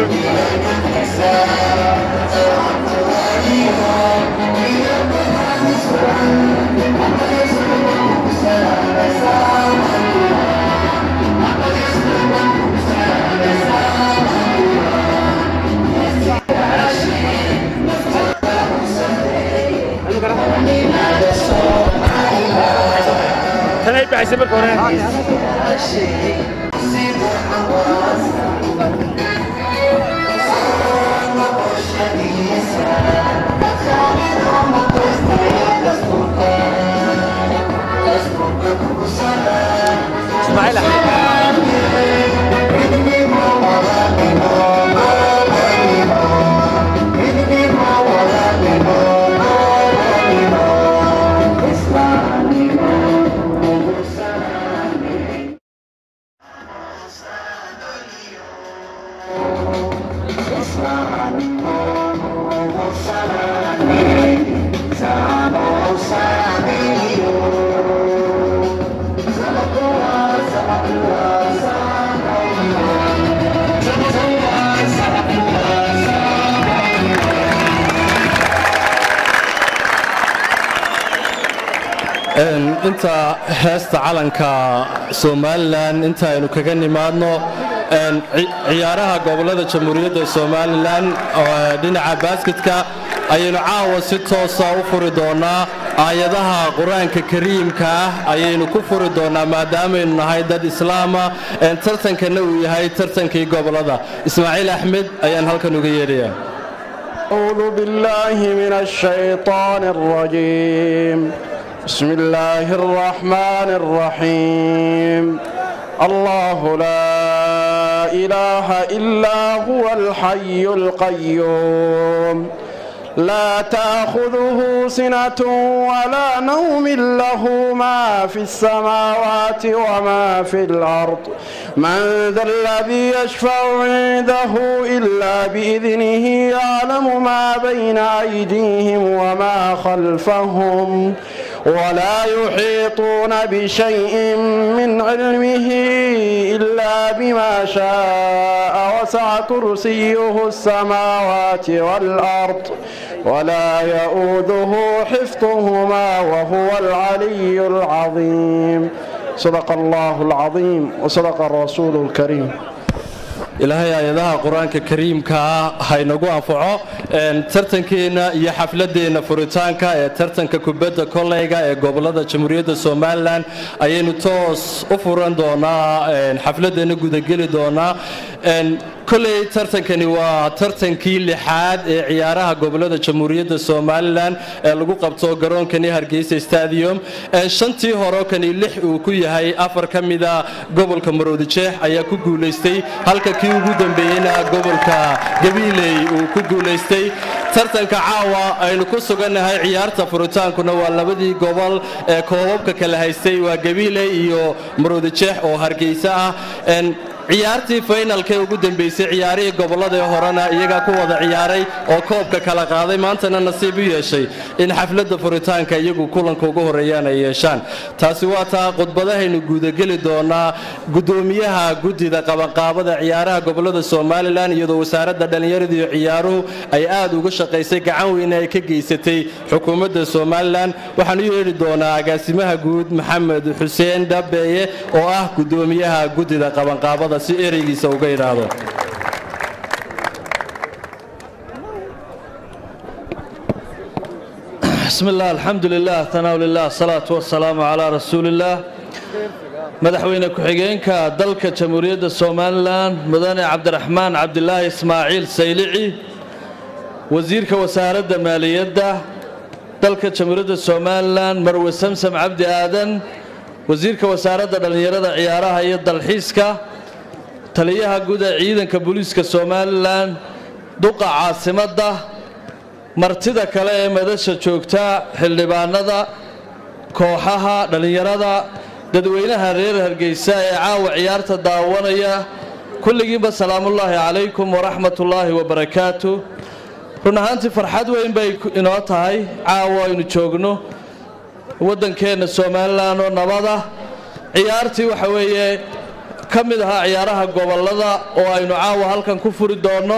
tanay baxaysa marka hore ismaaciil axmed inta heesta calanka somalilan inta aynu kaga nimaadno ciyaaraha gobolada jamhuuriyadda somalilan dhinaca baasketka ayaynu caawa si toosa u furi doonaa aayadaha qur-aanka kariimka ah ayaynu ku furi doonaa maadaamaynu nahay dad islaama tartankana uu yahay tartankii gobolada ismaaciil axmed ayaan halkan uga yeedhayaa أعوذ بالله من الشيطان الرجيم بسم الله الرحمن الرحيم الله لا إله إلا هو الحي القيوم لا تأخذه سنة ولا نوم له ما في السماوات وما في الأرض من ذا الذي يشفع عنده إلا بإذنه يعلم ما بين أيديهم وما خلفهم ولا يحيطون بشيء من علمه إلا بما شاء وسع كرسيه السماوات والأرض ولا يؤوده حفظهما وهو العلي العظيم صدق الله العظيم وصدق الرسول الكريم ilaahay aayadaha qur-aanka kariimkaa haynagu anfaco tartankeenna iyo xafladeenna furitaanka ee tartanka kubadda koleyga ee gobolada jamhuuriyadda somalilan ayaynu toos u furan doonaa xafladeenna gudageli doonaa koley tartankani waa tartankii lixaad ee ciyaaraha gobolada jamhuuriyadda somalilan ee lagu qabto garoonkani hargeysa stadium shantii hore kani lix uu ku yahay afar ka mida gobolka maroodijeex ayaa ku guulaystay halka kii ugu dambeeyeyna gobolka gabiiley uu ku guulaystay tartanka caawa aynu ku sugannahay ciyaarta furitaankuna waa labadii gobol ee koobabka kala haystay waa gabiiley iyo maroodijeex oo hargeysa ah ciyaartii faynalkee ugu dambeysay ciyaarihii gobolladii horena iyagaa ku wada ciyaaray oo koobka kala qaaday maantana nasiib u yeeshay in xafladda furitaanka iyagu kulanka ugu horreeyaan ay yeeshaan taasi waa taa khudbadahaynu guudageli doonaa guddoomiyaha guddida qabanqaabada ciyaaraha gobolada somalilan iyadoo wasaaradda dhallinyarada iyo ciyaaruhu ay aad uga shaqaysay gacan weyne ay ka geysatay xukuumadda somalilan waxaan u yeedhi doonaa agaasimaha guud maxamed xuseen dhabeeye oo ah guddoomiyaha guddida qabanqaabada si ereygiisa uga idhaahdo بسم الله الحمد لله ثناء لله الصلاة والسلام على رسول الله madaxweyne ku-xigeenka dalka jamhuuriyadda somalilan mudane cabdiraxmaan cabdilaahi ismaaciil saylici wasiirka wasaaradda maaliyadda dalka jamhuuriyadda somalilan marwe samsam cabdi aadan wasiirka wasaaradda dhallinyarada ciyaaraha iyo dalxiiska taliyaha guud ee ciidanka booliiska somalilan duqa caasimadda martida kale ee madasha joogta xildhibaanada kooxaha dhallinyarada dadweynaha reer hargeysa ee caawa ciyaarta daawanaya kulligiinba salaamullaahi calaykum waraxmatullaahi wabarakaatu run ahaantii farxad weyn bay inoo tahay caawa aynu joogno waddankeenna somalilan oo nabada ciyaartii waxa weeye ka mid ahaa ciyaaraha gobollada oo aynu caawa halkan ku furi doonno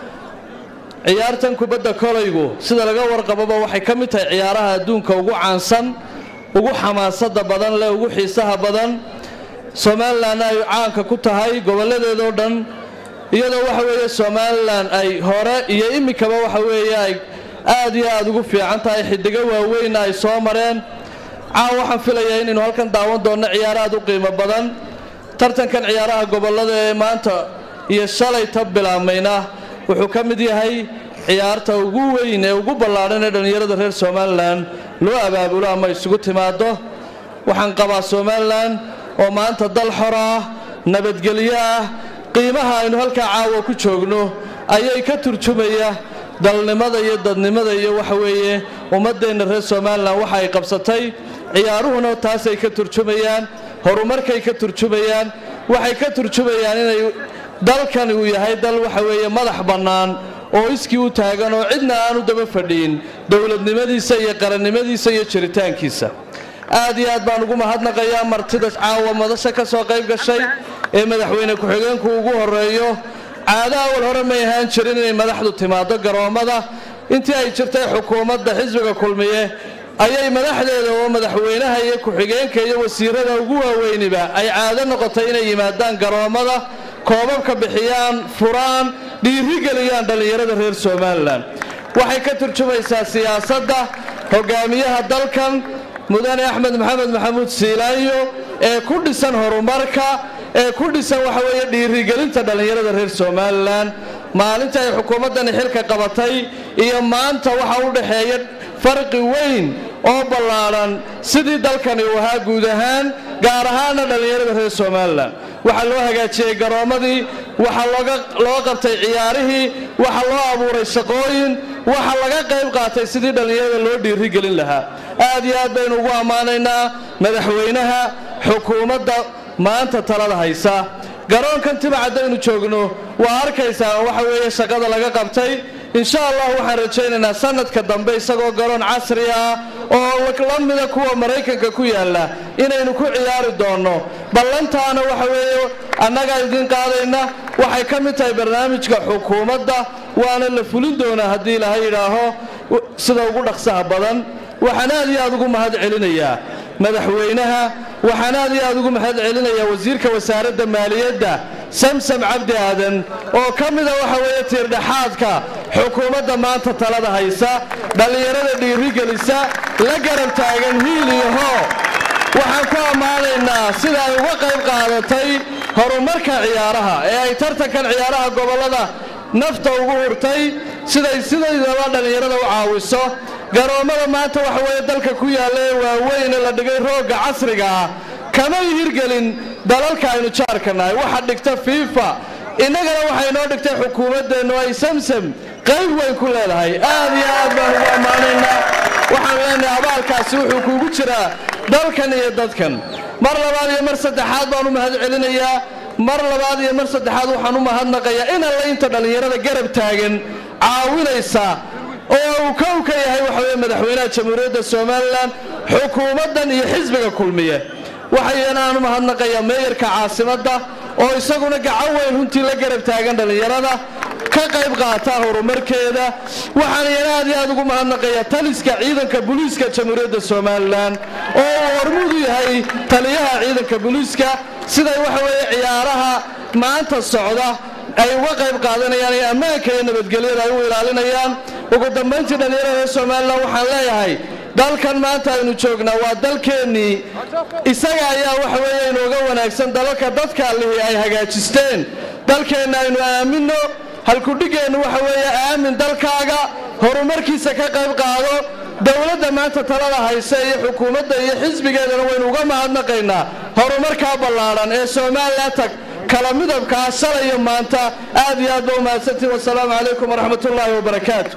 ciyaartan kubadda kolaygu sida laga warqababa waxay ka mid tahay ciyaaraha adduunka ugu caansan ugu xamaasada badan leh ugu xiisaha badan somalilanna ay caanka ku tahay gobolladeedoo dhan iyadoo waxa weeye somalilan ay hore iyo iminkaba waxa weeye ay aad iyo aad ugu fiican tahay xidigo waaweynna ay soo mareen caawa waxaan filayaa inaynu halkan daawan doonno ciyaaro aad u qiimo badan tartankan ciyaaraha gobollada ee maanta iyo shalay ta bilaabmayna wuxuu ka mid yahay ciyaarta ugu weyn ee ugu ballaadhan ee dhallinyarada reer somalilan loo abaabulo ama isugu timaado waxaan qabaa somalilan oo maanta dal xor ah nabadgelyo ah qiimaha aynu halkaa caawa ku joogno ayay ka turjumaya dalnimada iyo dadnimada iyo waxa weeye ummaddeenna reer somalilan waxa ay qabsatay ciyaaruhuna taasay ka turjumayaan horumarkay ka turjumayaan waxay ka turjumayaan inay dalkani uu yahay dal waxa weeye madax bannaan oo iskii u taagan oo cidna aanu daba fadhiin dowladnimadiisa iyo qarannimadiisa iyo jiritaankiisa aad iyo aad baan ugu mahadnaqayaa martida caawa madasha ka soo qayb gashay ee madaxweyne ku-xigeenku ugu horeeyo caado awal hore may ahaan jirin inay madaxdu timaado garoommada intii ay jirtay xukuumadda xisbiga kulmiye ayay madaxdeeda oo madaxweynaha iyo ku-xigeenka iyo wasiirada ugu waaweyniba ay caado noqotay inay yimaadaan garoommada koobabka bixiyaan furaan dhiirigeliyaan dhallinyarada reer somalilan waxay ka turjumaysaa siyaasadda hogaamiyaha dalkan mudane axmed maxamed maxamuud siilaanyo ee ku dhisan horumarka ee ku dhisan waxa weeye dhiirigelinta dhallinyarada reer somalilan maalinta ay xukuumaddani xilka qabatay iyo maanta waxa u dhexeeya farqi weyn oo ballaadhan sidii dalkani uu ahaa guud ahaan gaar ahaana dhallinyarada reer somalilan waxaa loo hagaajiyey garoommadii waxaa loo qabtay ciyaarihii waxaa loo abuuray shaqooyin waxaa laga qayb qaatay sidii dhallinyarada loo dhiirigelin lahaa aad iyo aad baynu ugu ammaanaynaa madaxweynaha xukuumadda maanta talada haysa garoonkan timacaddaynu joogno waa arkaysaa waxa weeye shaqada laga qabtay insha allah waxaan rajaynaynaa sanadka dambe isagoo garoon casri ah oo la mida kuwa maraykanka ku yaalla inaynu ku ciyaari doonno ballantaana waxa weeye annagaa idiin qaadayna waxay ka mid tahay barnaamijka xukuumadda waana la fulin doonaa haddii ilaahay yidhaaho sida ugu dhaqsaha badan waxaan aad iyo aad ugu mahad celinayaa madaxweynaha waxaan aad iyo aad ugu mahad celinayaa wasiirka wasaaradda maaliyadda samsam cabdi aadan oo ka mida waxa weeye tiirdhexaadka xukuumadda maanta talada haysa dhallinyarada dhiirigelisa la garab taagan hiil iyo hoo waxaan ku ammaanaynaa sida ay uga qayb qaadatay horumarka ciyaaraha ee ay tartankan ciyaaraha gobollada nafta ugu hurtay siday sidaydaba dhallinyarada u caawiso garoommada maanta waxa weeye dalka ku yaalla ee waaweyne la dhigay roogga casriga ah kamay hirgelin dalalka aynu jaarka nahay waxa dhigta fiifa innagana waxay noo dhigtay xukuumaddeennu ay samsam qayb weyn ku leedahay aad iyo aad baan ugu ammaanaynaa waxaan leenahay abaalkaasi wuxuu kuugu jiraa dalkan iyo dadkan mar labaad iyo mar saddexaad baan u mahad celinayaa mar labaad iyo mar saddexaad waxaan u mahadnaqayaa in alle inta dhallinyarada garab taagan caawinaysa oo uu kow ka yahay waxa weye madaxweynaha jamhuuriyadda somalilan xukuumaddan iyo xisbiga kulmiye waxayana aan u mahadnaqayaa meeyarka caasimadda oo isaguna gacan weyn runtii la garab taagan dhallinyarada ka qayb qaata horumarkeeda waxaan iyana aad iyo aad ugu mahadnaqayaa taliska ciidanka booliiska jamhuuriyadda somalilan oo uu hormuud u yahay taliyaha ciidanka booliiska siday waxa weeye ciyaaraha maanta socda ay uga qayb qaadanayaan ee ammaanka iyo nabadgelyada ay u ilaalinayaan ugu dambayntii dhallinyarada reer somalilan waxaan leeyahay dalkan maanta aynu joognaa waa dalkeennii isaga ayaa waxa weeye inooga wanaagsan dalalka dadka allihii ay hagaajisteen dalkeenna aynu aaminno halkudhigeennu waxa weeye aamin dalkaaga horumarkiisa ka qayb qaado dowladda maanta talada hayse iyo xukuumadda iyo xisbigeedana waynu uga mahadnaqaynaa horumarkaa ballaadhan ee somalilan tag kala midabkaa shalay iyo maanta aad iyo aad ba u mahadsantiin wasalaamu calaykum waraxmat ullaahi wabarakaatu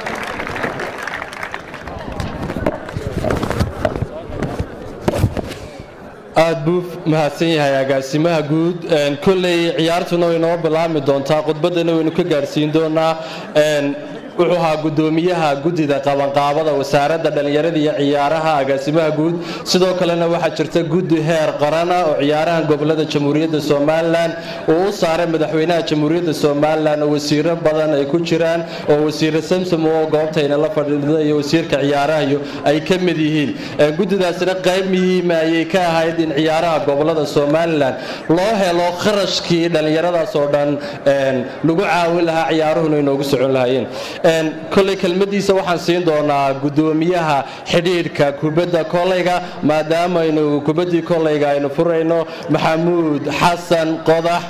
aad buu mahadsan yahay agaasimaha guud kolley ciyaartuna way noo bilaabmi doontaa khudbaddana waynu ka gaadhsiin doonaa wuxuu ahaa gudoomiyaha guddida qabanqaabada wasaaradda dhallinyarada iyo ciyaaraha agaasimaha guud sidoo kalena waxaa jirta guddi heer qarana oo ciyaaraha gobolada jamhuuriyadda somalilan uu u saaray madaxweynaha jamhuuriyadda somalilan oo wasiiro badan ay ku jiraan oo wasiire samsom oo goobtayna la fadhiida iyo wasiirka ciyaaraha iyo ay ka mid yihiin guddidaasina qayb muhiima ayay ka ahayd in ciyaaraha gobolada somalilan loo helo kharashkii dhallinyaradaas oo dhan lagu caawin lahaa ciyaaruhuna inoogu socon lahaayeen koley kelmadiisa waxaan siin doonaa gudoomiyaha xidhiidhka kubadda koleyga maadaama aynu kubaddii koleyga aynu furayno maxamuud xasan qodax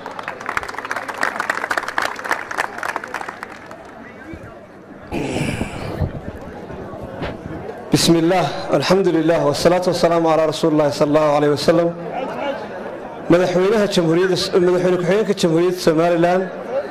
بسم الله الحمد لله والصلاة والسلام على رسول الله صلى الله عليه وسلم madaxweynaha jamhuuriyadda madaxweyne ku-xigeenka jamhuuriyadda somalilan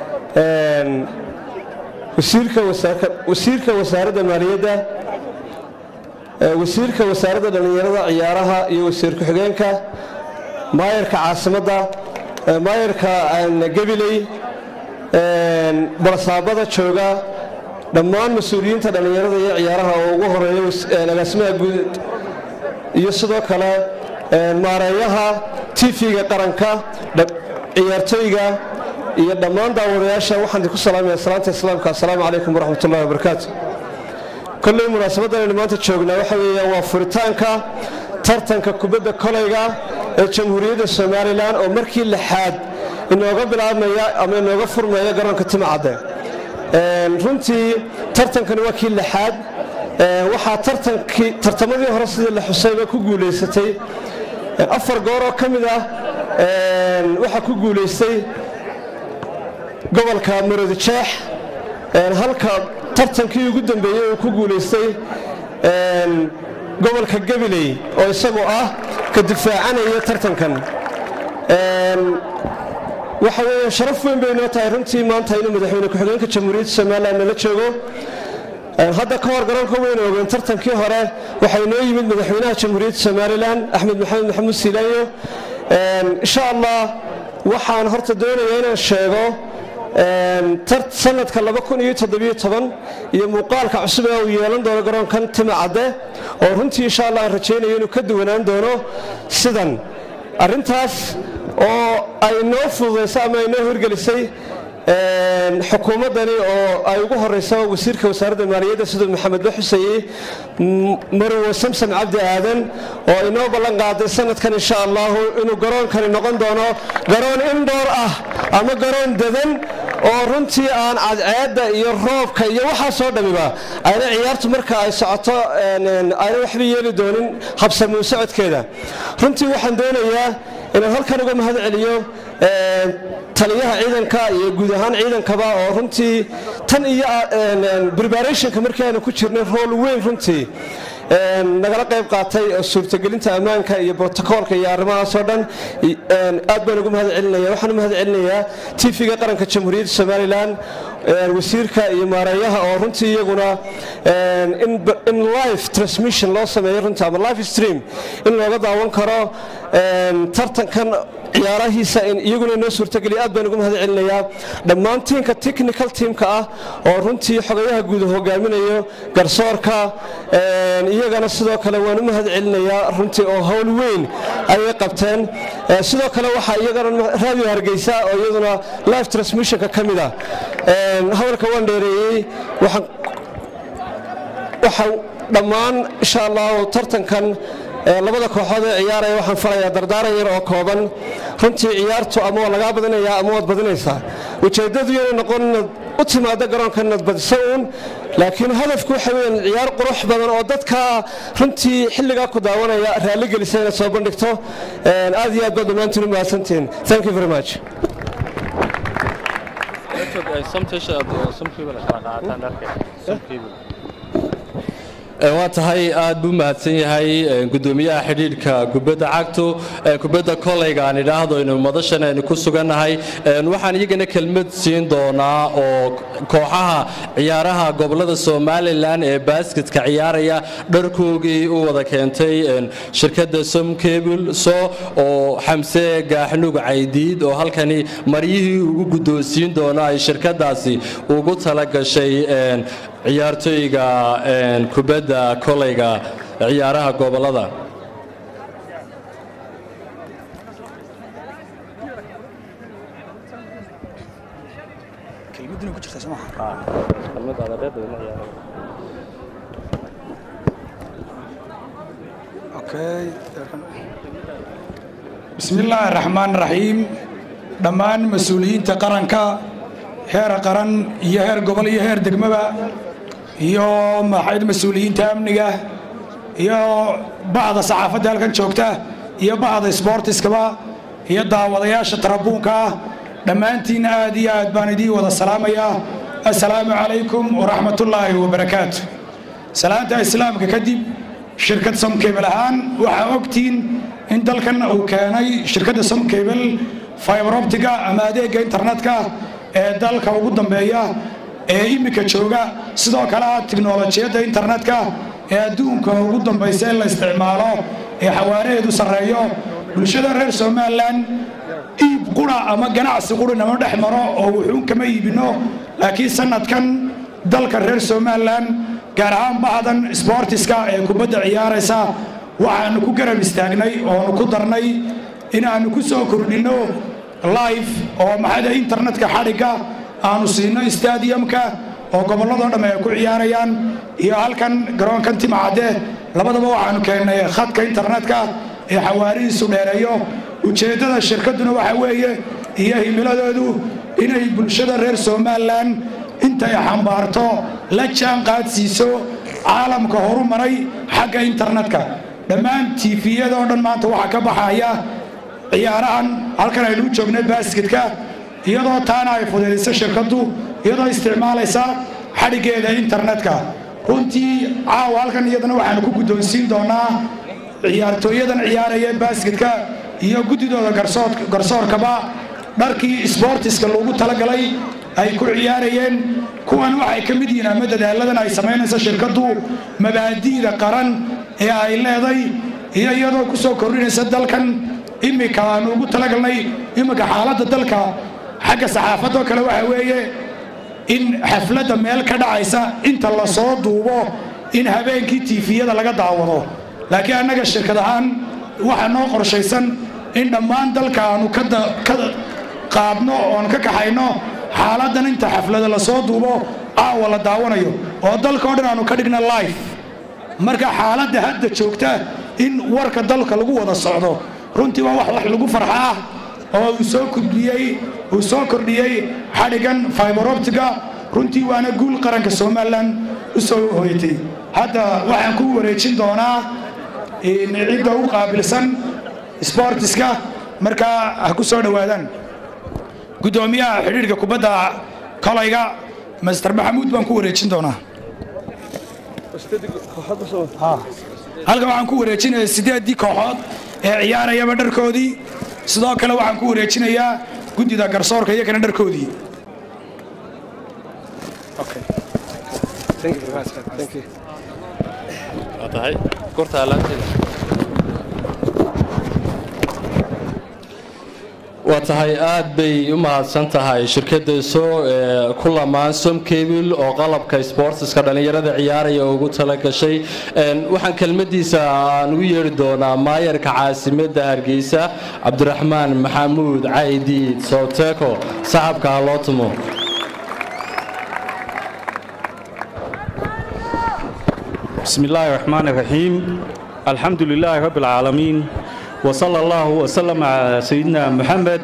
wasiirka wasiirka wasaaradda maaliyadda wasiirka wasaaradda dhallinyarada ciyaaraha iyo wasiir ku-xigeenka maayarka caasimadda maayarka gabiley barasaabada jooga dhammaan mas-uuliyiinta dhallinyarada iyo ciyaaraha oo ugu horeeya agaasimaha guud iyo sidoo kale maareeyaha tv-ga qaranka ciyaartooyga iyo dhammaan daawadayaasha waxaan idinku salaamaya salaanta islaamka assalaamu calaykum waraxmat ullahi wabarakaatu kolley munaasabaddan aynu maanta joognaa waxa weeya waa furitaanka tartanka kubadda koleyga ee jamhuuriyadda somalilan oo markii lixaad inooga bilaabmaya ama inooga furmaya garoonka timacadde runtii tartankani waa kii lixaad waxaa tartankii tartamadii hore sidii la xusayba ku guulaysatay afar goor oo ka mid ah waxaa ku guulaystay gobolka maroodijeex halka tartankii ugu dambeeyey uu ku guulaystay gobolka gabiley oo isagu ah ka difaacanaya tartankan waxa weeye sharaf weyn bay noo tahay runtii maanta inuu madaxweyne ku-xigeenka jamhuuriyadda somalilan nala joogo hadda ka hor garoonka weyna ogeen tartankii hore waxaa inoo yimid madaxweynaha jamhuuriyadda somalilan axmed maxamed maxamuud siilaanyo insha allah waxaan horta doonaya inaan sheego sanadka iyo muuqaalka cusub ee uu yeelan doono garoonkan timacadde oo runtii insha allah aan rajaynayo inuu ka duwanaan doono sidan arrintaas oo ay noo fududaysay ama ay noo hirgelisay xukuumaddani oo ay ugu horeyso wasiirka wasaaradda maaliyadda siduu maxamedba xuseeyey marwo samsam cabdi aadan oo inoo ballan qaaday sanadkan insha allahu inuu garoonkani noqon doono garoon indhoor ah ama garoon dadan oo runtii aan cadceedda iyo roobka iyo waxaasoo dhamiba ayna ciyaartu marka ay socoto ayna waxba yeeli doonin habsamuu socodkeeda runtii waxaan doonayaa inaan halkan uga mahad celiyo taliyaha ciidanka iyo guud ahaan ciidankaba oo runtii tan iyo preparationka markii aanu ku jirnay rool weyn runtii nagala qayb qaatay suurtagelinta ammaanka iyo brotocoolka iyo arrimahaasoo dhan aad baan ugu mahad celinaya waxaan u mahad celinayaa tv-ga qaranka jamhuuriyadda somalilan wasiirka iyo maareeyaha oo runtii iyaguna in live transmission loo sameeyo runtii ama live stream in looga daawan karo tartankan ciyaarahiisa iyaguna inoo suurtageliya aad baan ugu mahad celinayaa dhammaan tiimka technical teamka ah oo runtii xogayaha guud hogaaminayo garsoorka iyagana sidoo kale waan u mahad celinayaa runtii oo howl weyn ayay qabteen sidoo kale waxaa iyagana radio hargeysa oo iyaduna live transmissionka ka mid ah hadalka waan dheereeyey waxaan waxaa dhammaan insha allahu tartankan labada kooxood ee ciyaaraya waxaan falayaa dardaaran yar oo kooban runtii ciyaartu ama waa lagaa badinayaa ama waad badinaysaa ujeeddadu inay noqon inaad u timaado garoonka inaad badiso uun laakiin hadafku waxa weeyaan ciyaar qurux badan oo dadka runtii xilligaa ku daawanaya raalli gelisa inaad soo bandhigto aad iyo aad baad dhammaantiin u mahadsantihiin thank you very much waa tahay aad buu mahadsan yahay gudoomiyaha xidhiidhka kubadda cagtu kubadda koleyga aan idhaahdo inu madashan aynu ku sugannahay waxaan iyagana kelmad siin doonaa oo kooxaha ciyaaraha gobolada somalilan ee baasketka ciyaaraya dharkoogii u wada keentay shirkadda somcable so oo xamse gaaxnug caydiid oo halkani maryihii ugu guddoonsiin doono ay shirkadaasi ugu talagashay ciyaartooyga kubadda koleyga ciyaaraha gobolada bismi illaahi raxmaan raxiim dhammaan mas-uuliyiinta qaranka heer qaran iyo heer gobol iyo heer degmaba iyo maxayd mas-uuliyiinta amniga iyo bacda saxaafadda halkan joogta iyo bacda sboortiskaba iyo daawadayaasha tarabuunka ah dhammaantiin aad iyo aad baan idiin wada salaamayaa assalaamu calaykum waraxmatullaahi wabarakaatu salaanta islaamka kadib shirkad somkebel ahaan waxaa ogtiin in dalkan uu keenay shirkadda somkebel fiberoptiga ama adeegga internetka ee dalka ugu dambeeya ee iminka jooga sidoo kale ah tiknolojiyadda internetka ee adduunka ugu dambaysa in la isticmaalo ee xawaaraheedu sarreeyo bulshada reer somalilan iib qura ama ganacsi quri nama dhex maro oo wuxuun kama iibinno laakiin sanadkan dalka reer somalilan gaar ahaan bahdan sboortiska ee kubadda ciyaaraysa waxaanu ku garab istaagnay oonu ku darnay inaannu ku soo kordhinno life oo maxada internetka xadhigga aanu siino stadiumka oo gobolladoo dhamme ay ku ciyaarayaan iyo halkan garoonkan timacadde labadaba waxaanu keennay khadka internetka ee xawaarihiisu dheereeyo ujeeddada shirkadduna waxa weeye iyo himiladoodu inay bulshada reer somalilan intay xambaarto la jaan qaadsiiso caalamka horu maray xagga internetka dhammaan tifiyadoo dhan maanta waxaa ka baxaya ciyaarahan halkan aynu u joognay baasketka iyadoo taana ay fudaydayso shirkaddu iyadoo isticmaalaysa xadhiggeeda internetka runtii caawa halkan iyadana waxaanu ku guddoonsiin doonaa ciyaartooyadan ciyaaraya baasketka iyo guddidooda garsoorkaba dharkii sboortiska loogu talagalay ay ku ciyaarayeen kuwan waxay ka mid yihiin ama dadaaladan ay samaynayso shirkaddu mabaadi'da qaran ee ay leeday iyo iyadoo ku soo kordhinaysa dalkan iminka aanu ugu talagalnay iminka xaaladda dalka xagga saxaafadoo kale waxa weeye in xafladda meel ka dhacaysa inta la soo duubo in habeenkii tiifiyada laga daawado laakiin annaga shirkad ahaan waxaa noo qorshaysan in dhammaan dalka aanu ka qaadno oon ka kaxayno xaaladdan inta xaflada la soo duubo caawa la daawanayo oo dalka o dhan aanu ka dhigna life marka xaaladda hadda joogta in warka dalka lagu wada socdo runtii waa wax wax lagu farxa ah oo uu soo kordhiyey uu soo kordhiyey xadhigan fiberoptiga runtii waana guul qaranka somalilan u soo hoyatay hadda waxaan ku wareejin doonaa cidda u qaabilsan sboortiska markaa ha ku soo dhowaadaan guddoomiyaha xidhiidhka kubadda kolayga master maxamuud baan ku wareejin doonaa halkan waxaan ku wareejinaya siddeeddii kooxood ee ciyaarayaba dharkoodii sidoo kale waxaan ku wareejinayaa guddida garsoorka iyagana dharkoodii waa tahay aad bay u mahadsan tahay shirkadda soo ku lamaan somcable oo qalabka sboortiska dhallinyarada ciyaaraya ugu talagashay waxaan kelmadiisa aan ugu yeeri doonaa maayarka caasimadda hargeysa cabdiraxmaan maxamuud caydiid sooteko saxabka ha loo tumo بسم الله الرحمن الرحيم الحمد لله رب العالمين وصلى الله وسلم على سيدنا محمد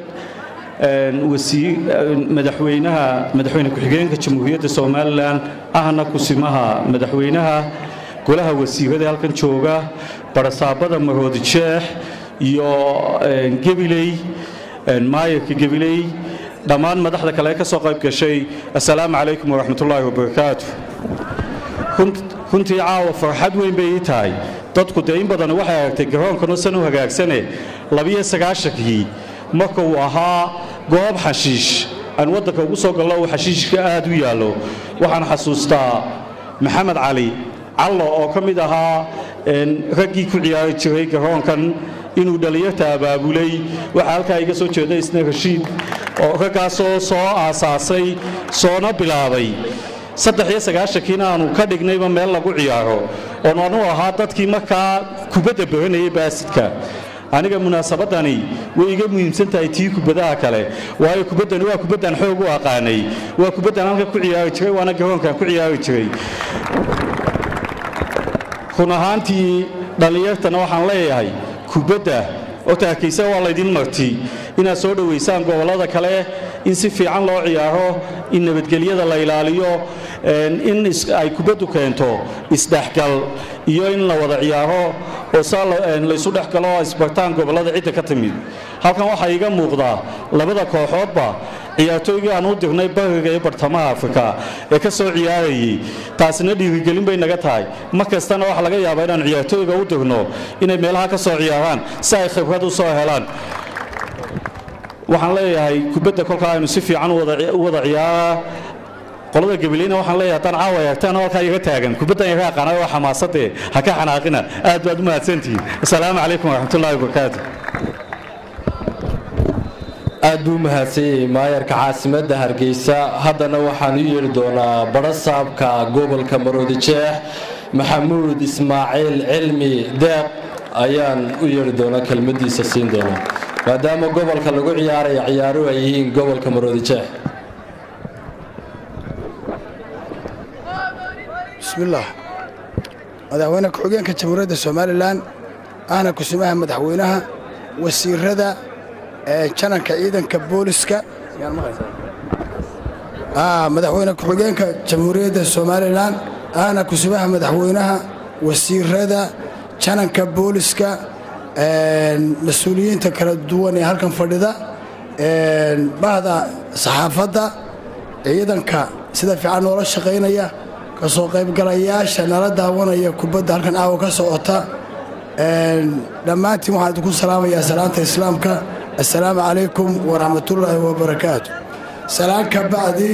madaxweynaha madaxweyne ku-xigeenka jamhuuriyadda somalilan ahna kusimaha madaxweynaha golaha wasiirada halkan jooga barasaabada maroodi jeex iyo gebiley maayarka gebiley dhammaan madaxda kale ee ka soo qayb gashay assalaamu calaykum waraxmatullaahi wabarakaatu runtii caawa farxad weyn bay ii tahay dadku dee in badan waxay aragtay garoonkanu san u hagaagsane labiyo sagaashankii marka uu ahaa goob xashiish aan waddanka ugu soo gallo uu xashiishka aad u yaallo waxaan xasuustaa maxamed cali callo oo ka mid ahaa raggii ku ciyaari jiray garoonkan inuu dhallinyarta abaabulay waxaa halkaa iga soo jeeda isna rashiid oo raggaasoo soo aasaasay soona bilaabay saddex iyo sagaashankiina aanu ka dhignayba meel lagu ciyaaro oon anu ahaa dadkii markaa kubadda baranayay baasidka aniga munaasabadani way iga muhiimsan tahay tii kubadaha kale waayo kubaddani waa kubaddan xoog u aqaanay waa kubaddan halka ku ciyaari jiray waana garoonkan ku ciyaari jiray run ahaantii dhallinyartana waxaan leeyahay kubadda horta harkaysa waa laydin marti inaad soo dhowaysaan gobollada kale in si fiican loo ciyaaro in nabadgelyada la ilaaliyo in ay kubaddu keento isdhexgal iyo in la wada ciyaaro oo saa laysu dhex galo oo isbartaan gobollada cidda ka timid halkan waxaa iiga muuqdaa labada kooxoodba ciyaartooygii aan u dirnay bariga iyo bartamaha afrika ee ka soo ciyaarayay taasina dhiirigelin bay naga tahay mar kastana waxaa laga yaabaa inaan ciyaartooyga u dirno inay meelaha ka soo ciyaaraan si ay khibrad u soo helaan waxaan leeyahay kubadda kolkaa aynu si fiican u wada ciyaaraa qolada gabaleyna waxaan leeyahay haddaan caawa eegtaan halkaa iga taagan kubaddan iga aqaanay waa xamaasadee ha ka xanaaqina aad baad u mahadsantihiin asalaamu calaykum waraxmatullahi wabarakaatu aad buu mahadsanyay maayarka caasimadda hargeysa haddana waxaan u yeedhi doonaa badhasaabka gobolka maroodijeex maxamuud ismaaciil cilmi deeq ayaan u yeedhi doonaa kelmadiisa siin doonaa maadaama gobolka lagu ciyaaraya ciyaaruhu ay yihiin gobolka maroodijeex bismillaah madaxweyne ku-xigeenka jamhuuriyadda somalilan ahna kusimaha madaxweynaha wasiirada jananka ciidanka booliska madaxweyne ku-xigeenka jamhuuriyadda somalilan ahna kusimaha madaxweynaha wasiirada jananka booliska mas-uuliyiinta kala duwan ee halkan fadhida bahda saxaafadda ciidanka sida fiican noola shaqaynaya kasoo qaybgalayaasha nala daawanaya kubadda halkan aawa ka socota dhammaantiin waxaan idinku salaamayaa salaanta islaamka assalaamu calaykum waraxmatullaahi wabarakaatu salaan ka bacdi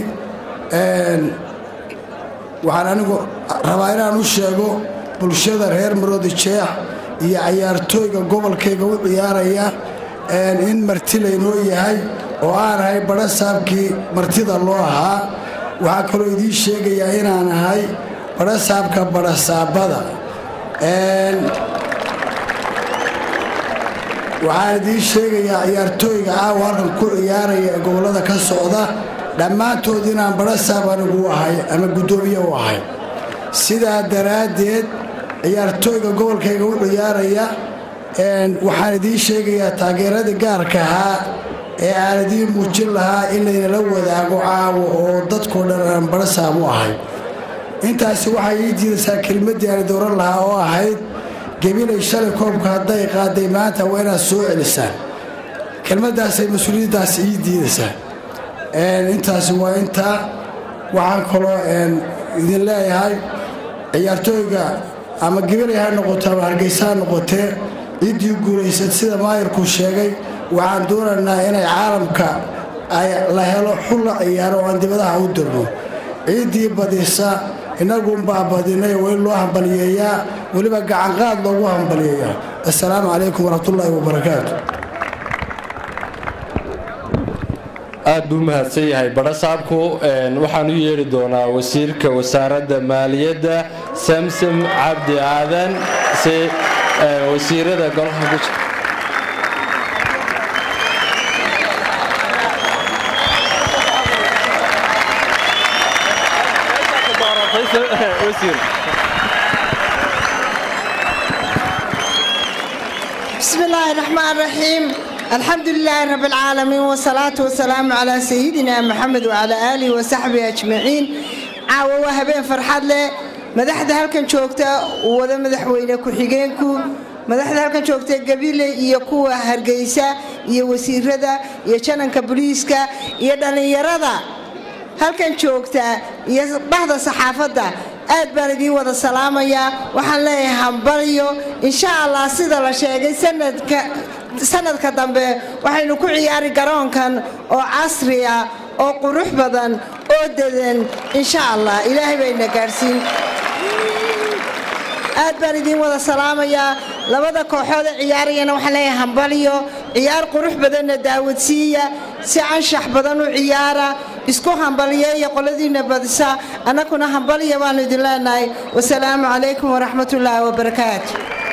waxaan anigu rabaa inaan u sheego bulshada reer maroodi jeex iyo cayaartooyga gobolkayga u ciyaaraya in marti laynoo yahay oo aan ahay badha saabkii martida loo ahaa waxaa kaloo idiin sheegayaa inaan ahay badhasaabka badhasaabada waxaan idiin sheegayaa ciyaartooyga caawa halkan ku ciyaaraya ee gobollada ka socda dhammaantood inaan badhasaab anigu u ahay ama guddoomiye u ahay sidaa daraaddeed ciyaartooyga gobolkayga u ciyaaraya waxaan idiin sheegayaa taageeradii gaarka ahaa ee aan idiin muujin lahaa in laynala wadaago caawa oo dadkoo dhan aan badhasaab u ahay intaasi waxay ii diidaysaa kelmaddii aan dowran lahaa oo ahayd gebilay shalay koobka hadday qaaday maanta waa inaad soo celisaan kelmaddaasay mas-uuliyaddaas ii diidaysaa intaasi waa intaa waxaan kaloo idin leeyahay ciyaartooyga ama gebilay ha noqoto ama hargeysa ha noqotee ciddii guulaysad sida maayarku sheegay waxaan doonaynaa inay caalamka la helo xul la ciyaaro oo aan dibadaha u dirno ciiddii badisa innagunbaa badinay waa in loo hambaliyeeyaa weliba gacanqaad loogu hambaliyeeyaa assalaamu calaykum waraxmatullaahi wabarakaatu aad buu mahadsan yahay badhasaabku waxaan u yeedhi doonaa wasiirka wasaaradda maaliyadda samsom cabdi aadan si wasiirada golaha ku jira بسم الله الرحمن الرحيم الحمد لله رب العالمين والصلاة والسلام على سيدنا محمد وعلى آله وصحبه أجمعين عاوة وهبين فرحاد له مدحدا halkan joogta wada madaxweyne ku-xigeenku madaxda halkan joogta gabiile iyo kuwa hargeysa iyo wasiirada iyo jananka booliiska iyo dhallinyarada halkan joogta iyo bahda saxaafadda aad baan idiin wada salaamayaa waxaan leeyahay hambalyo insha allah sida la sheegay sanadka sanadka dambe waxaynu ku ciyaari garoonkan oo casri ah oo qurux badan oo dedan insha allah ilaahay bayna gaadhsiin aad baan idiin wada salaamayaa labada kooxood ee ciyaarayana waxaan leeyahay hambalyo ciyaar qurux badanna daawadsiiya si anshax badan u ciyaara isku hambalyeeya qoladiinna badisa annaguna hambalya baanu idin leenahay wasalaamu calaykum waraxmatullaahi wabarakaatu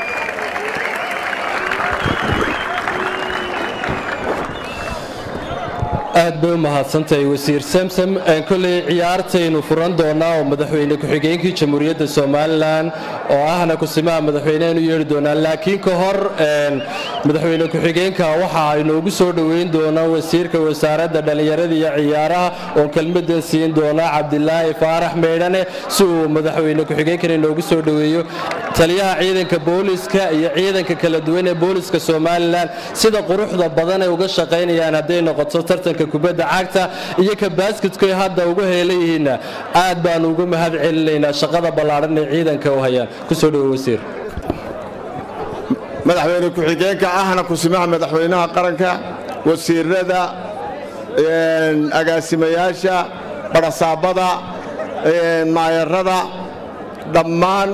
aad bay u mahadsantahay wasiir samsam kolley ciyaartaynu furan doonaa oo madaxweyne ku-xigeenkii jamhuuriyadda somalilan oo ahna kusimaha madaxweyneenu yeedhi doonaa laakiin ka hor madaxweyne ku-xigeenka waxa aynoogu soo dhoweyn doonaa wasiirka wasaaradda dhallinyarada iyo ciyaaraha oo kelmadan siin doonaa cabdilaahi faarax meydhane si uu madaxweyne ku-xigeenkan inoogu soo dhoweeyo taliyaha ciidanka booliska iyo ciidanka kala duwan ee booliska somalilan sida quruxda badan ay uga shaqaynayaan hadday noqoto tartanka kubadda cagta iyo ka baasketkoy hadda ugu heelayihiinna aad baanu ugu mahad celinaynaa shaqada ballaadhan ee ciidanka u hayaan kusoo dhowo wasiir madaxweyne ku-xigeenka ahna kusimaha madaxweynaha qaranka wasiirada agaasimayaasha barasaabada maayarada dhammaan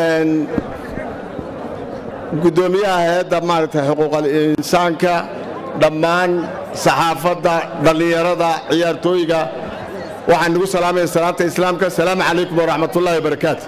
guddoomiyaha hay-adda maaragtay xuquuqal insaanka dhammaan saxaafadda dhallinyarada ciyaartooyga waxaan nagu salaamaya salaanta islaamka asalaamu calaykum waraxmatullahi wabarakaatu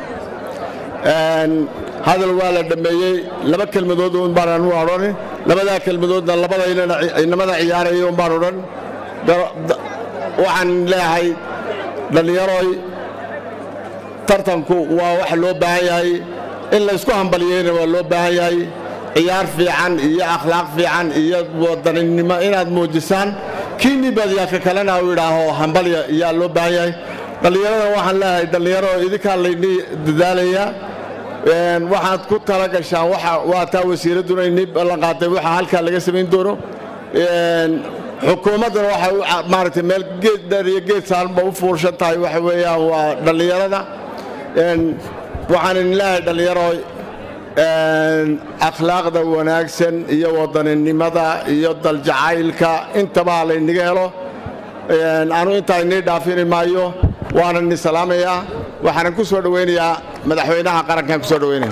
hadal waa la dhammeeyey laba kelmadood un baan anu odhan labadaa kelmadoodna labada inamada ciyaaraya un baan odhan waxaan leeyahay dhallinyaroy tartanku waa wax loo baahan yahay in laysku hambaliyeyna waa loo baahan yahay ciyaar fiican iyo akhlaaq fiican iyo wadaninimo inaad muujisaan kiinii badiyaaka kalena u idhaaho hambalya iyaa loo baahan yahay dhallinyarada waxaan leeyahay dhallinyaro idinkaa laydii dadaalayaa waxaad ku tala gashaan waa taa wasiiradduna inii ballan qaatay waxa halkaa laga samayn doono xukuumadduna waxay maaragtay meel geed dheer iyo geed saaranba u fuurshan tahay waxa weeyaan waa dhallinyarada waxaan idin leeyahay dhallinyaro akhlaaqda wanaagsan iyo wadaninimada iyo daljacaylka intabaa laynaga helo anu intaa inii dhaafini maayo waanan idin salaamayaa waxaanan ku soo dhowaynayaa madaxweynaha qarankaan ku soo dhowaynaya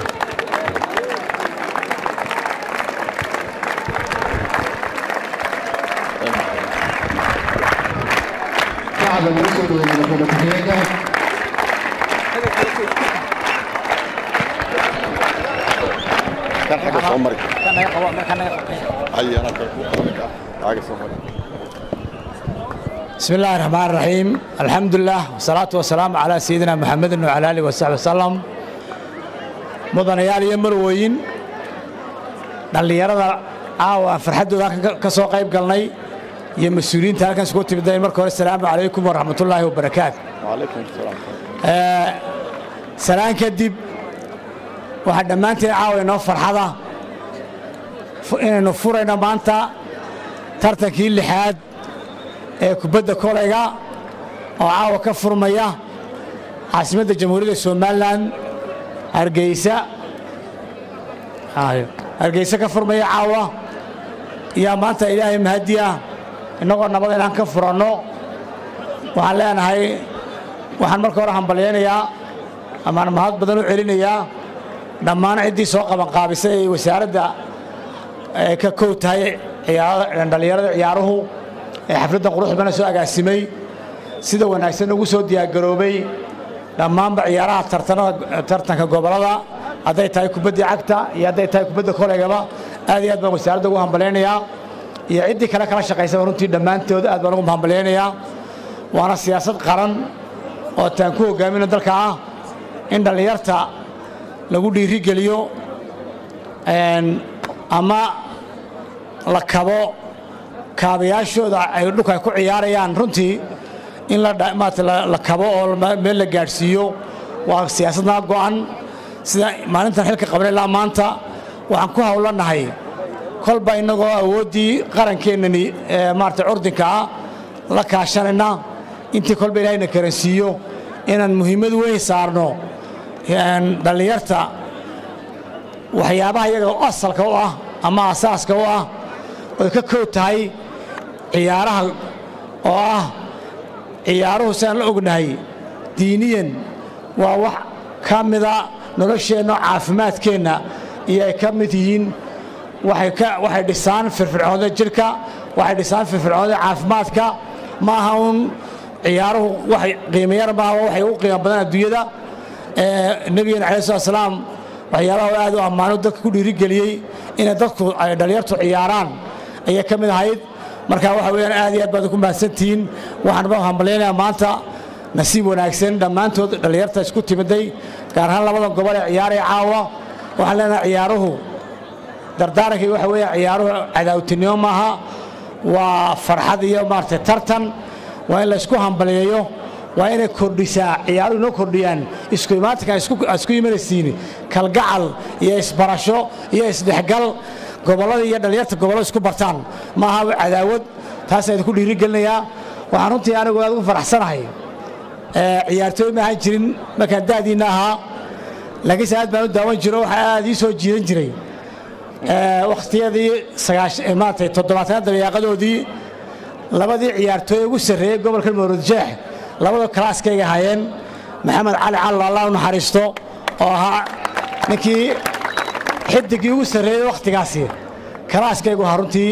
بسم الله الرحمن الرحيم الحمد لله والصلاة والسلام على سيدنا محمد وعلى آله وصحبه وسلم mudanayaal iyo marwooyin dhallinyarada caawa farxaddooda halkan ka soo qayb galnay iyo mas-uuliyiinta halkan isugu timidayn marka hore asalaamu calaykum waraxmatullaahi wabarakaatu salaan kadib waxaa dhammaanteen caawa inoo farxada inaynu furayno maanta tartankii lixaad ee kubadda kolayga oo caawa ka furmaya caasimadda jamhuuriyadda somalilan hargeysa hargeysa ka furmaya caawa yaa maanta ilaahay mahadiya innagoo nabad inaan ka furanno waxaan leenahay waxaan marka hore hambalyaynayaa amaan mahad badan u celinayaa dhammaan ciddii soo qabanqaabisay ee wasaaradda ka kow tahay dhallinyarada ciyaaruhu ee xafladdan quruxdana soo agaasimay sida wanaagsan ugu soo diyaargaroobay dhammaanba ciyaaraha tartanka gobolada hadday tahay kubaddii cagta iyo hadday tahay kubadda koleygaba aad iyo aad baan wasaaradda ugu hambalyaynayaa iyo ciddii kale kala shaqaysaba runtii dhammaantood aad baan ugu hambalyaynayaa waana siyaasad qaran oo taan ku hogaamino dalka ah in dhallinyarta lagu dhiirigeliyo ama la kabo kaabayaashooda ay dhulka ay ku ciyaarayaan runtii in la kabo oo meel la gaadhsiiyo waa siyaasadna go'an sida maalintan xilka qaban ilaa maanta waxaan ku hawlanahay kolba innagoo awooddii qarankeenani maarata curdinka ah la kaashanayna intii kolba ilaahayna karansiiyo inaan muhiimad weyn saarno dhallinyarta waxyaabaha iyaga asalka u ah ama asaaska u ah oy ka kood tahay ciyaaraha oo ah ciyaaruhu sidaan la ognahay diiniyan waa wax ka mida nolosheenna caafimaadkeenna iyo ay ka mid yihiin waxay dhisaan firfircoonida jidhka waxay dhisaan firfircoonida caafimaadka ma aha uun ciyaaruhu waxay qiimayar maaha waxay u qiimo badan adduunyada nebigeena calayi slat slaam waxyaabaha aad u ammaano dadka ku dhiirigeliyey inay dadku ay dhallinyartu ciyaaraan ayay ka mid ahayd marka waxa weyaan aad iyo aad baad ku mahadsantihiin waxaan ba hambalyaynayaa maanta nasiib wanaagsan dhammaantood dhallinyarta isku timiday gaar ahaan labada gobol ee ciyaaraya caawa waxaan leenahay ciyaaruhu dardaarankii waxa weeye ciyaaruhu cadaawtinimo maaha waa farxad iyo maaragtay tartan waa in laysku hambaliyeeyo waa inay kordhisaa ciyaaruhu inoo kordhiyaan isku imaatinka isku imanaysiin kalgacal iyo isbarasho iyo isdhexgal gobollada iyo dhallinyarta gobollada isku bartaan maaha cadaawad taasaan idinku dhiirigelinayaa waxaan runtii anigu aad ugu faraxsanahay ciyaartooy ma ahaan jirin markaan da'diinna ahaa laakiinse aad baan u daawan jiro waxaa aad ii soo jiidan jiray wakhtiyadii maaragtay toddobaatanaad dabeeqadoodii labadii ciyaartooy ugu sarreeyey gobolka mawrudjeex labada kalaaskayga ahaayeen maxamed cali callo allah u naxariisto oo ahaa ninkii xidigii ugu sarreeyey wakhtigaasi kalaaskaygu ahaa runtii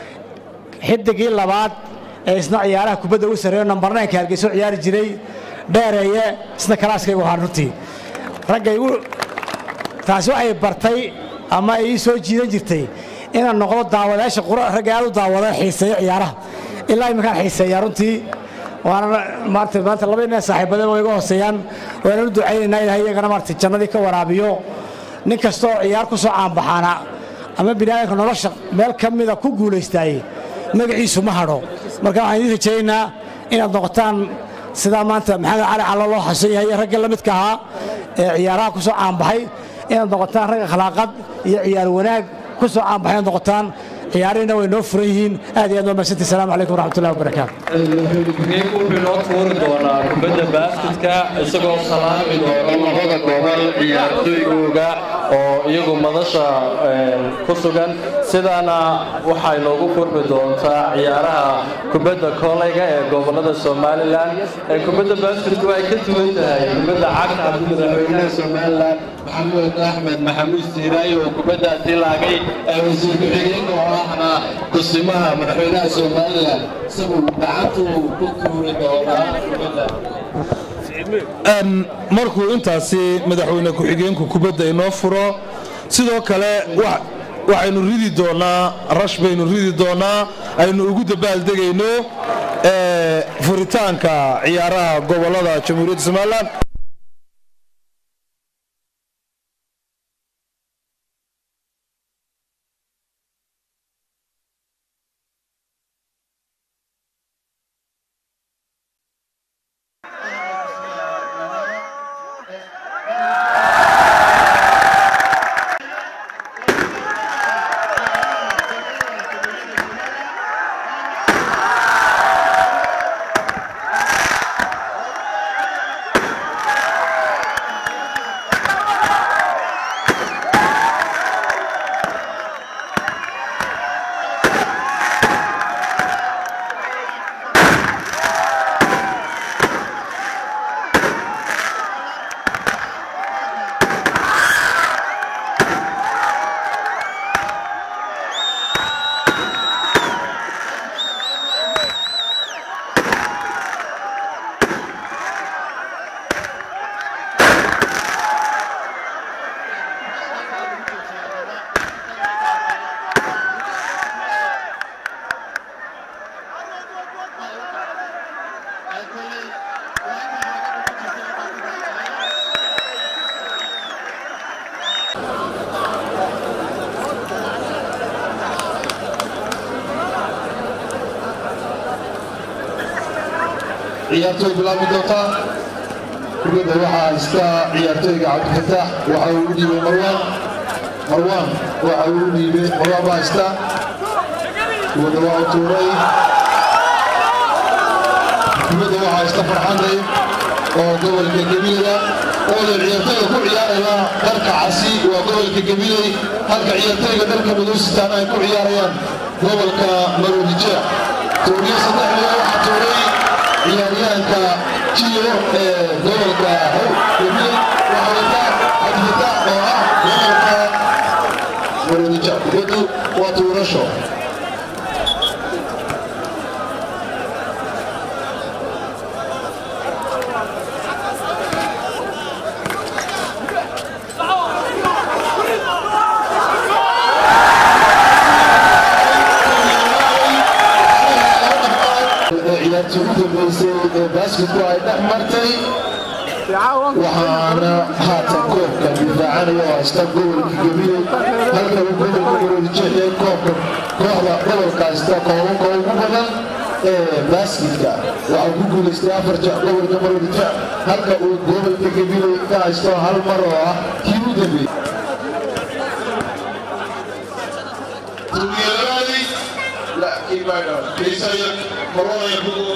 xidigii labaad ee isna ciyaaraha kubadda ugu sarreeyo nambarnaynka hargeyso ciyaari jiray dheereeye isna kalaaskaygu ahaa runtii ragga igu taasi waxay bartay ama ay ii soo jiidan jirtay inaan noqdo daawadayaasha ragga aad u daawada xiiseeya ciyaaraha ilaa iminkaan xiiseeyaa runtii waana maarata maanta laba nin saaxiibadeen way iga hooseeyaan waana u ducaynaynaa ilahay iyagana maarata jannadii ka waraabiyo nin kastoo ciyaar ku soo caanbaxaana ama biniaadanka nolosha meel ka mida ku guulaystaayey magaciisu ma hadho marka waxaan idiin rajaynaynaa inaad noqotaan sidaa maanta maxamed cali callo loo xasan yahay ragga la midka ahaa ee ciyaaraha ku soo caanbaxay inaad noqotaan rag akhlaaqad iyo ciyaar wanaag ku soo caanbaxay inaad noqotaan ciyaarihina way noo furan yihiin aad iyo aad waa mahadsantii asalaamu calaykum waraxmatullahi wabarakaatu wuxuu inoo tuuri doonaa kubadda baasketka isagoo salaami doona labada gobol ciyaartooygooga oo iyagu madasha ku sugan sidaana waxay noogu furmi doontaa ciyaaraha kubadda kooleyga ee gobolada somalilan ee kubadda basketku ay ka duwan tahay kubadda cagta haddii madaxweynaha somalilan maxamuud axmed maxamuud siiraayo oo kubaddaasi laagay ee wasiir ku-xigeenka oo ahna kusimaha madaxweynaha somalilan isaguu gacantu ku tuuri doonaa kubadda markuu intaasi madaxweyne ku-xigeenku kubadda inoo furo sidoo kale waxaynu ridi doonaa rash baynu ridi doonaa aynu ugu dabaaldegayno furitaanka ciyaaraha gobolada jamhuuriyadda somalilan ciyaartooy bilaabi doonta kubadda waxaa iska ciyaartooyga cabdifataax waxa uu u dhiibay marwaan marwaan waxa uu u dhiibay marwaan baa iska kubadda waa u tuuray kubadda waxaa iska farxanay oo gobolka gabilaya ooda ciyaartooyda ku ciyaaraya dharka casi waa gobolka gabiley halka ciyaartooyga dharka madoositaan ay ku ciyaarayaan gobolka maroodijeex tuuriyo saddex miya waxaa tuuray ciyaaryahanka jiyo ee gobolka gabiley waxaa wataa cabdifatax oo ah gobolka maroodijeex kubaddu waa tuurasho ciyaartii ugu dambeysay ee basketku ay dhex martay waxaana haatan koobka difaacanaya oo haysta gobolka gabiley halka uu gobolka maroodijeexiyay koobka kooxda gobolka haysta koobabka ugu badan ee basketka waxaa ku guulaystay afar jeex gobolka maroodijeex halka uu gobolka gabiley ka haysto hal mar oo ah kii u dambeeyey لا كيف هذا ليس مروان يقول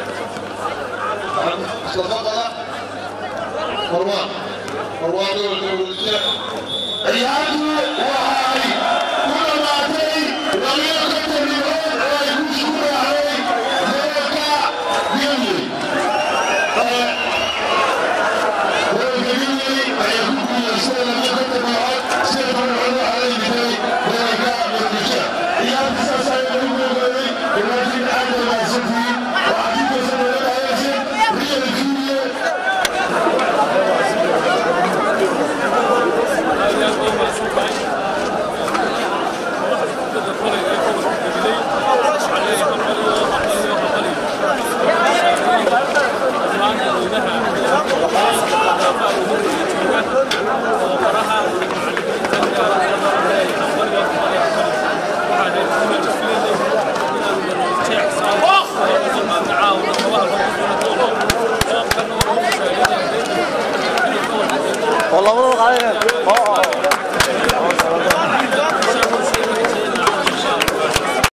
تفضل مروان مروان يقول عياده وهاي كل ما تي لم يكن الرجال ويكون شكرا عليه ذلك يملي هو الجميل يكون يسلم